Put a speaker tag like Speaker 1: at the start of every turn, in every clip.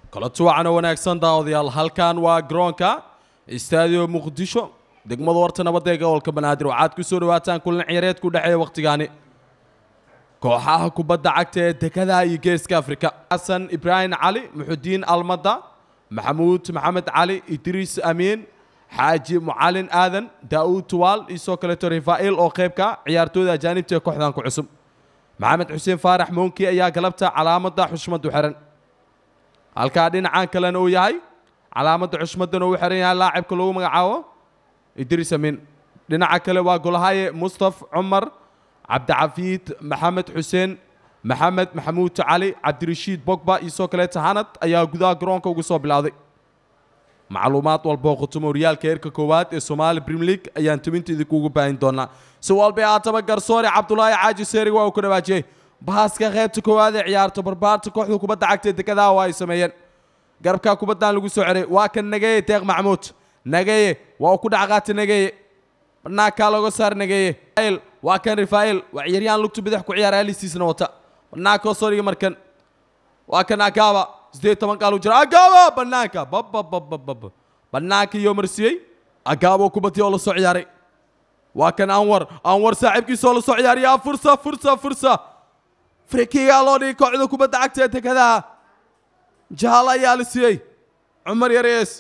Speaker 1: kala tuwacana wanaagsan daawadayaal halkan waa garoonka istaadio muqdisho degmada warta nabadda ee gobolka banaadir waxaad ku soo dhawaataan kulan ciyareed ku dhexeeya wakhtigaani kooxaha kubadda cagta ee dekadaha iyo geeska afrika xasan ibraahim cali muxudiin almada maxamuud maxamed cali idriis amiin xaaji mucalin aadan daa'uud tuwaal iyo soo kaleeto rifaa'il oo qaybka ciyaartooyda ajaanibta ee kooxdan ku cusub maxamed xuseen faarax moonki ayaa galabta calaamadda xushmadu xiran halkaa dhinacan kalena uu yahay calaamadda xushmadan uu xiran yahay laacibka lagu magacaabo idriis amiin dhinaca kale waa golahaye mustaf cumar cabdicafiid maxamed xuseen maxamed maxamuud cali cabdirashiid bogba iyo soo kaleeta hanad ayaa gudaha garoonka ugu soo bilowday macluumaad walba oo khutumo horyaalka heerka koowaad ee somaali premier league ayaan tubinta idinkuugu baahin doonaa si walba haataba garsoore cabdulaahi caaji seerig waa uu ku dhawaajiyey baaska qaybta koowaad ee ciyaarto barbaarta kooxda kubadda cagta ee dekadaha waa ay sameeyeen garabka kubaddan lagu soo ceray waa kan nageye deeq maxamuud nageye waa uu ku dhacqaata nageye banaankaa looga saar nageye waa kan rifaa'il waa ciyaaryahan lugtu bidix ku ciyaara alistiisna wata banaanka soo dhiga markan waa kan agaaba sideed toban qaal u jira agaaba banaanka bababababab banaanka iyo marsiyey agaaba oo kubadii oo la soo ciyaaray waa kan anwar anwar saaxiibkiisa oo la soo ciyaariya fursa fursa fursa frikigaa loo dhigay kooxda kubadda cagta ee dekadaha jahaal ayaa la siiyey cumar yarees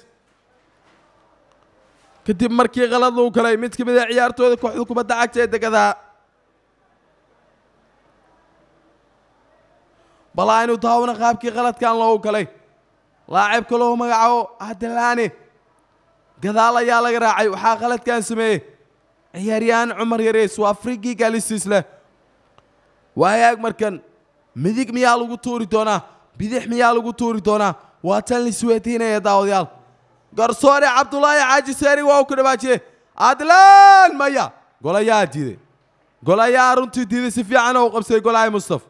Speaker 1: kadib markii qalad uu galay mid ka mid a ciyaartooyda kooxda kubadda cagta ee dekadaha bal aynu daawano qaabkii qaladkan loogu galay laacibka loo magacaabo adalaane gadaal ayaa laga raacay waxaa qaladkan sameeyey ciyaaryahan cumar yarees waa frigii galistiis leh waayaag markan midig miyaa lagu tuuri doonaa bidix miyaa lagu tuuri doonaa waa tan lisweydiinaya daawadayaal garsoore cabdulaahi caaji seeri waa uu ku dhawaajiyey adlaan maya golayaa diiday golayaa runtii diiday si fiican oo u qabsaday golahay mustaf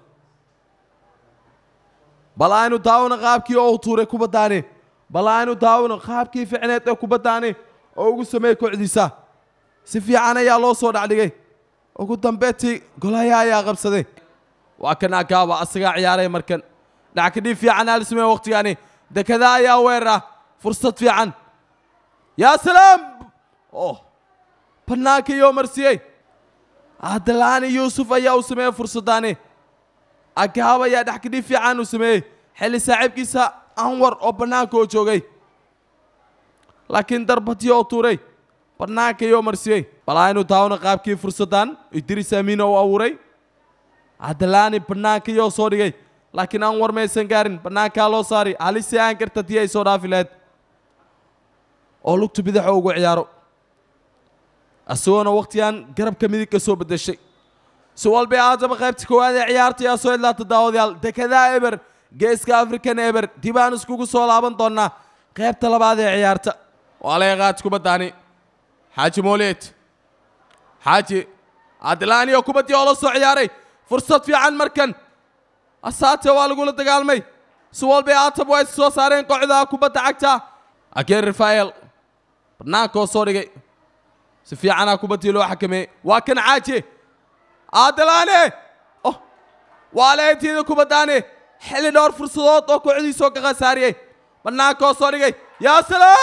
Speaker 1: bal aynu daawano qaabkii oo u tuuray kubaddaani bal aynu daawano qaabkii ficneed ee kubaddaani oo ugu sameeyey kooxdiisa si fiican ayaa loo soo dhacdhigay ugu dambeetii golaya ayaa qabsaday waa kan agaaba asagaa ciyaaray markan dhackadhii fiican aa la sameeye waqtigaani dekada ayaa weerara fursad fiican yaa salaam oh bannaanka iyo marsiyey adalaani yuusuf ayaa u sameeyey fursaddaani agaab ayaa dhexkadhii fiican uu sameeyey xilli saaxiibkiisa anwar oo bannaanka oo joogay laakiin darbadii oo tuuray bannaanka iyo marsiyey bal aynu daawno qaabkii fursaddan idriis amiin oo abuuray adalaani bannaanka iyoo soo dhigay laakiin anwar maysan gaarin bannaankaa loo saari halisi aan karta tii ay soo dhaafi lahayd oo lugta bidaxa ugu ciyaaro isagoona wakhtigan garabka midig ka soo beddeshay si walba aadaba qaybta koowaad ee ciyaarta ayaa soo idlaata daawadayaal dekadaha eber geeska african eber dib aan iskugu soo laaban doonaa qaybta labaad ee ciyaarta waa laga qaad kubaddaani xaaji mooleed xaaji adlaani oo kubaddii oo la soo ciyaaray fursad fiican markan asaate waa lagula dagaalmay si walba aatab waa is soo saareen kooxda kubadda cagta ageen rafael barnaanka oo soo dhigay si fiicanaa kubaddii loo xakameeyey waa kan caaji adalaane oh waa leetiida kubaddaani xilli dhowr fursadood oo kooxdiisoo ka khasaariyey bannaanka oo soo dhigay yaa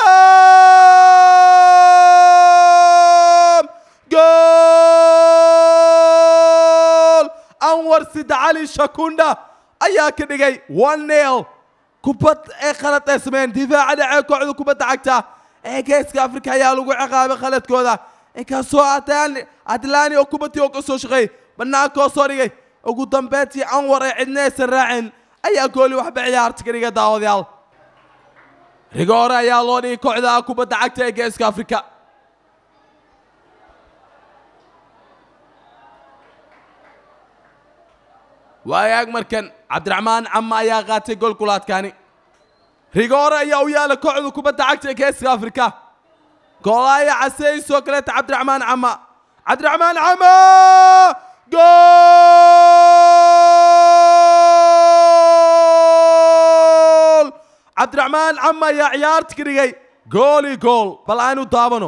Speaker 1: salaam gool anwar sid cali shakunda ayaa ka dhigay one nail kubad ee khalad ay sameeyeen difaaca dhacee kooxda kubadda cagta ee geeska afrika ayaa lagu ciqaabay khaladkooda inkastoo adlaani oo kubaddii oo ka soo shaqeeyey bannaanka oo soo dhigay ugu dambeyntii anwar ee cidna aysan raacin ayaa gooli waxba ciyaarta ka dhiga daawadayaal rigoore ayaa loo dhigay kooxda kubadda cagta ee geeska afrika waagaag markan cabdiraxmaan cama ayaa qaatay golkulaadkaani rigoore ayaa u yaala kooxda kubadda cagta ee geeska afrika goolaaya caseey soo kaleeta cabdiraxmaan cama cabdiraxmaan cama gool cabdiraxmaan cama ayaa ciyaarta ka dhigay gooli gool bal aynu daabano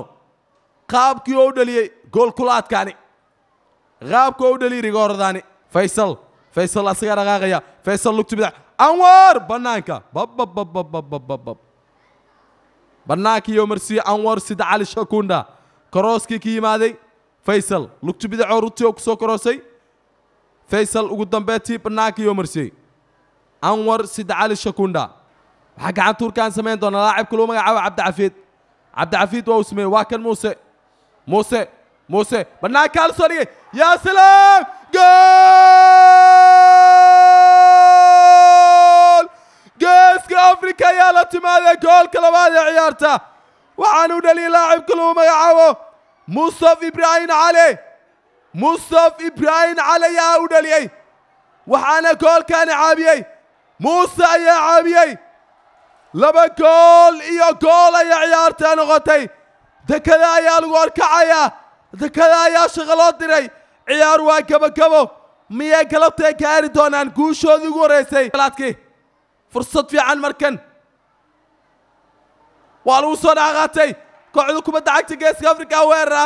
Speaker 1: qaabkii oo u dhaliyey gool kulaadkaani qaabka oo u dhaliyey rigooradani faysal faysal asagaa dhaqaaqaya faysal lugta bidac anwar bannaanka bababababababab bannaanka iyo marsiye anwar sida cali shakunda korooskii ka yimaaday faysal lugta bidacoo runtii oo ku soo koroosay faysal ugu dambeetii bannaanka iyo marsiyey anwar sida cali shakunda waxaa gacan tuurkaan samayn doona laacibka lagu magacaabo cabdicafiid cabdicafiid waa uu sameeyey waa kan muuse muuse muuse bannaankaa la soo dhigay yaa salaam gool geeska afrika ayaa la timaaday goolka labaad ee ciyaarta waxaan u dhaliyay laacibka lagu magacaabo mustaf ibraahim cali mustaf ibraahim cali ayaa u dhaliyey waxaana goolkaani caabiyey muuse ayaa caabiyey laba gool iyo gool ayaa ciyaarta noqotay dekada ayaa lagu horkacayaa dekada ayaa shaqo loo diray ciyaar waa gabagabo miyay galabtay gaari doonaan guushoodii ugu horreysay laadkii fursad fiican markan waa lagu soo dhaqaatay kooxda kubadda cagta geeska afrika weerara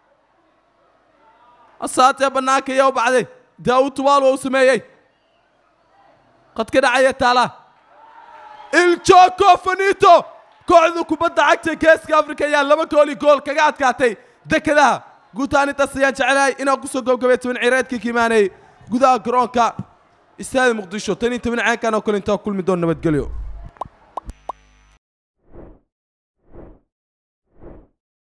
Speaker 1: asaatee bannaanka ayaa u bacday daawud tubaal waa u sameeyey qadka dhacaya taala iljooko fanito kooxda kubadda cagta geeska afrika ayaa laba gooli gool kaga adkaatay dekadaha guutaanintaas ayaan jecelahay inaan kusoo gobgabay toban cireedkii ka imaanayay gudaha garoonka istaadi muqdisho tan iyo toban ceenkan oo kale intaa kulmi doon nabadgelyo